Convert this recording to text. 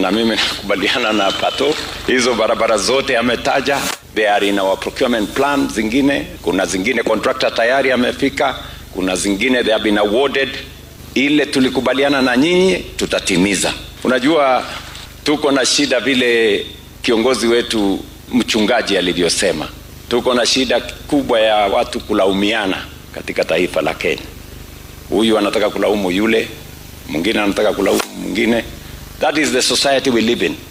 na mimi nakubaliana na Pato, hizo barabara zote ametaja, they are in our procurement plan. Zingine kuna zingine contractor tayari amefika, kuna zingine they have been awarded. Ile tulikubaliana na nyinyi tutatimiza. Unajua tuko na shida vile kiongozi wetu mchungaji alivyosema, tuko na shida kubwa ya watu kulaumiana katika taifa la Kenya. Huyu anataka kulaumu yule, mwingine anataka kulaumu mwingine. That is the society we live in.